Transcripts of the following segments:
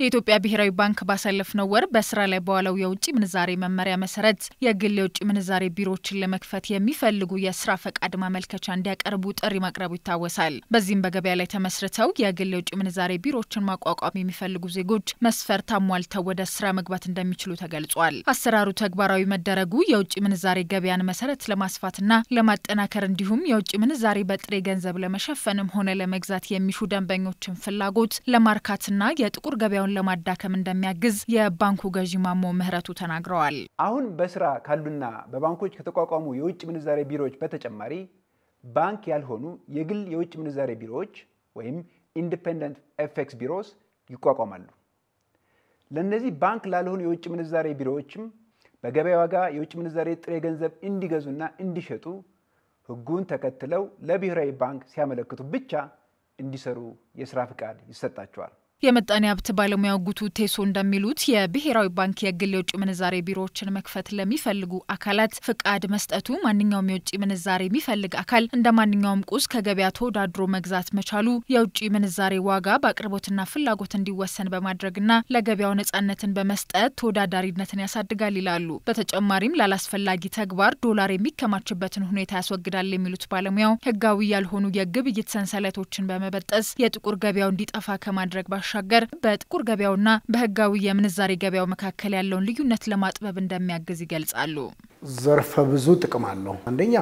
የኢትዮጵያ ብሔራዊ ባንክ ባሳለፍነው ወር በስራ ላይ በዋለው የውጭ ምንዛሬ መመሪያ መሰረት የግል የውጭ ምንዛሬ ቢሮዎችን ለመክፈት የሚፈልጉ የስራ ፈቃድ ማመልከቻ እንዲያቀርቡ ጥሪ ማቅረቡ ይታወሳል። በዚህም በገበያ ላይ ተመስርተው የግል የውጭ ምንዛሬ ቢሮዎችን ማቋቋም የሚፈልጉ ዜጎች መስፈርት አሟልተው ወደ ስራ መግባት እንደሚችሉ ተገልጿል። አሰራሩ ተግባራዊ መደረጉ የውጭ ምንዛሬ ገበያን መሰረት ለማስፋትና ለማጠናከር እንዲሁም የውጭ ምንዛሬ በጥሬ ገንዘብ ለመሸፈንም ሆነ ለመግዛት የሚሹ ደንበኞችን ፍላጎት ለማርካትና የጥቁር ገበያውን ለማዳከም እንደሚያግዝ የባንኩ ገዢ ማሞ ምህረቱ ተናግረዋል። አሁን በስራ ካሉና በባንኮች ከተቋቋሙ የውጭ ምንዛሬ ቢሮዎች በተጨማሪ ባንክ ያልሆኑ የግል የውጭ ምንዛሬ ቢሮዎች ወይም ኢንዲፔንደንት ኤፌክስ ቢሮስ ይቋቋማሉ። ለእነዚህ ባንክ ላልሆኑ የውጭ ምንዛሬ ቢሮዎችም በገበያ ዋጋ የውጭ ምንዛሬ ጥሬ ገንዘብ እንዲገዙና እንዲሸጡ ሕጉን ተከትለው ለብሔራዊ ባንክ ሲያመለክቱ ብቻ እንዲሰሩ የስራ ፍቃድ ይሰጣቸዋል። የምጣኔ ሀብት ባለሙያው ጉቱ ቴሶ እንደሚሉት የብሔራዊ ባንክ የግል የውጭ ምንዛሬ ቢሮዎችን መክፈት ለሚፈልጉ አካላት ፍቃድ መስጠቱ ማንኛውም የውጭ ምንዛሬ የሚፈልግ አካል እንደ ማንኛውም ቁስ ከገበያ ተወዳድሮ መግዛት መቻሉ የውጭ ምንዛሬ ዋጋ በአቅርቦትና ፍላጎት እንዲወሰን በማድረግና ለገበያው ነጻነትን በመስጠት ተወዳዳሪነትን ያሳድጋል ይላሉ። በተጨማሪም ላላስፈላጊ ተግባር ዶላር የሚከማችበትን ሁኔታ ያስወግዳል የሚሉት ባለሙያው ህጋዊ ያልሆኑ የግብይት ሰንሰለቶችን በመበጠስ የጥቁር ገበያው እንዲጠፋ ከማድረግ ባሻ ባሻገር በጥቁር ገበያውና በህጋዊ የምንዛሬ ገበያው መካከል ያለውን ልዩነት ለማጥበብ እንደሚያግዝ ይገልጻሉ። ዘርፈ ብዙ ጥቅም አለው። አንደኛ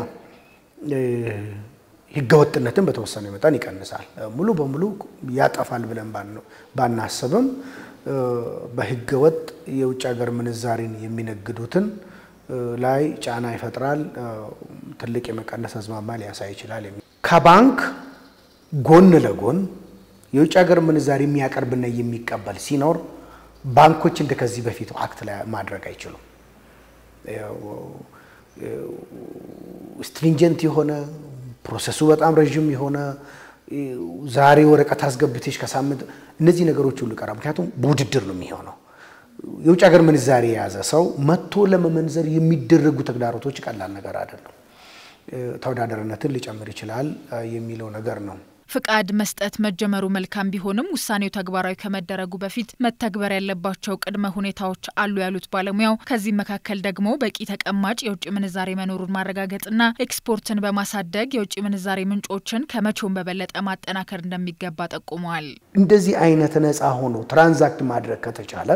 ህገወጥነትን በተወሰነ መጠን ይቀንሳል። ሙሉ በሙሉ ያጠፋል ብለን ባናስብም በህገወጥ የውጭ ሀገር ምንዛሬን የሚነግዱትን ላይ ጫና ይፈጥራል። ትልቅ የመቀነስ አዝማማ ሊያሳይ ይችላል። ከባንክ ጎን ለጎን የውጭ ሀገር ምንዛሪ የሚያቀርብና የሚቀበል ሲኖር ባንኮች እንደ ከዚህ በፊቱ አክት ላይ ማድረግ አይችሉም። ስትሪንጀንት የሆነ ፕሮሰሱ በጣም ረዥም የሆነ ዛሬ ወረቀት አስገብተሽ ከሳምንት እነዚህ ነገሮች ሁሉ ቀራ። ምክንያቱም በውድድር ነው የሚሆነው። የውጭ ሀገር ምንዛሪ የያዘ ሰው መጥቶ ለመመንዘር የሚደረጉ ተግዳሮቶች ቀላል ነገር አይደለም። ተወዳዳሪነትን ሊጨምር ይችላል የሚለው ነገር ነው። ፍቃድ መስጠት መጀመሩ መልካም ቢሆንም ውሳኔው ተግባራዊ ከመደረጉ በፊት መተግበር ያለባቸው ቅድመ ሁኔታዎች አሉ ያሉት ባለሙያው ከዚህ መካከል ደግሞ በቂ ተቀማጭ የውጭ ምንዛሬ መኖሩን ማረጋገጥና ኤክስፖርትን በማሳደግ የውጭ ምንዛሬ ምንጮችን ከመቼውም በበለጠ ማጠናከር እንደሚገባ ጠቁመዋል። እንደዚህ አይነት ነፃ ሆኖ ትራንዛክት ማድረግ ከተቻለ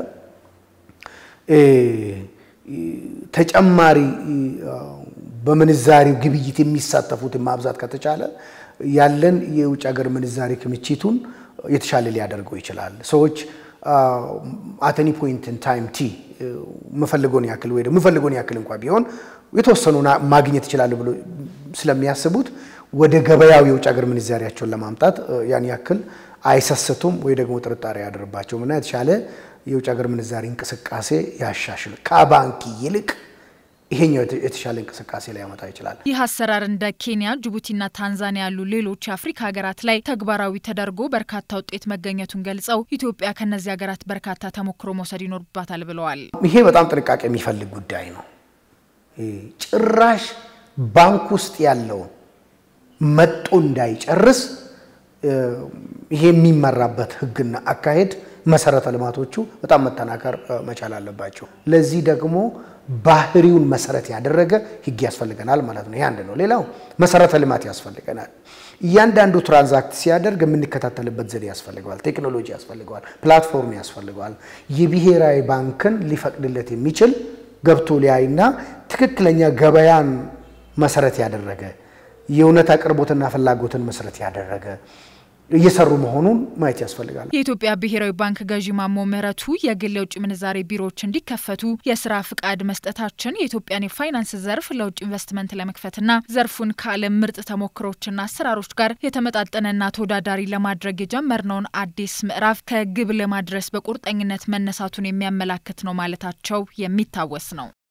ተጨማሪ በምንዛሬው ግብይት የሚሳተፉትን ማብዛት ከተቻለ ያለን የውጭ ሀገር ምንዛሬ ክምችቱን የተሻለ ሊያደርገው ይችላል። ሰዎች አተኒ ፖይንትን ታይም ቲ የምፈልገውን ያክል ወይ ደግሞ የምፈልገውን ያክል እንኳ ቢሆን የተወሰኑ ማግኘት ይችላሉ ብሎ ስለሚያስቡት ወደ ገበያው የውጭ ሀገር ምንዛሪያቸውን ለማምጣት ያን ያክል አይሰስቱም ወይ ደግሞ ጥርጣሬ ያደርባቸውም እና የተሻለ የውጭ ሀገር ምንዛሪ እንቅስቃሴ ያሻሽል ከባንክ ይልቅ ይሄኛው የተሻለ እንቅስቃሴ ላይ ያመጣ ይችላል። ይህ አሰራር እንደ ኬንያ፣ ጅቡቲና ታንዛኒያ ያሉ ሌሎች የአፍሪካ ሀገራት ላይ ተግባራዊ ተደርጎ በርካታ ውጤት መገኘቱን ገልጸው ኢትዮጵያ ከእነዚህ ሀገራት በርካታ ተሞክሮ መውሰድ ይኖርባታል ብለዋል። ይሄ በጣም ጥንቃቄ የሚፈልግ ጉዳይ ነው። ጭራሽ ባንክ ውስጥ ያለውን መጦ እንዳይጨርስ ይሄ የሚመራበት ሕግና አካሄድ መሰረተ ልማቶቹ በጣም መጠናከር መቻል አለባቸው። ለዚህ ደግሞ ባህሪውን መሰረት ያደረገ ህግ ያስፈልገናል ማለት ነው። ይህ አንድ ነው። ሌላው መሰረተ ልማት ያስፈልገናል። እያንዳንዱ ትራንዛክት ሲያደርግ የምንከታተልበት ዘዴ ያስፈልገዋል። ቴክኖሎጂ ያስፈልገዋል። ፕላትፎርም ያስፈልገዋል። የብሔራዊ ባንክን ሊፈቅድለት የሚችል ገብቶ ሊያይና ትክክለኛ ገበያን መሰረት ያደረገ የእውነት አቅርቦትና ፍላጎትን መሰረት ያደረገ እየሰሩ መሆኑን ማየት ያስፈልጋል። የኢትዮጵያ ብሔራዊ ባንክ ገዢ ማሞ ምህረቱ የግል የውጭ ምንዛሬ ቢሮዎች እንዲከፈቱ የስራ ፍቃድ መስጠታችን የኢትዮጵያን የፋይናንስ ዘርፍ ለውጭ ኢንቨስትመንት ለመክፈትና ዘርፉን ከዓለም ምርጥ ተሞክሮችና አሰራሮች ጋር የተመጣጠነና ተወዳዳሪ ለማድረግ የጀመርነውን አዲስ ምዕራፍ ከግብ ለማድረስ በቁርጠኝነት መነሳቱን የሚያመላክት ነው ማለታቸው የሚታወስ ነው።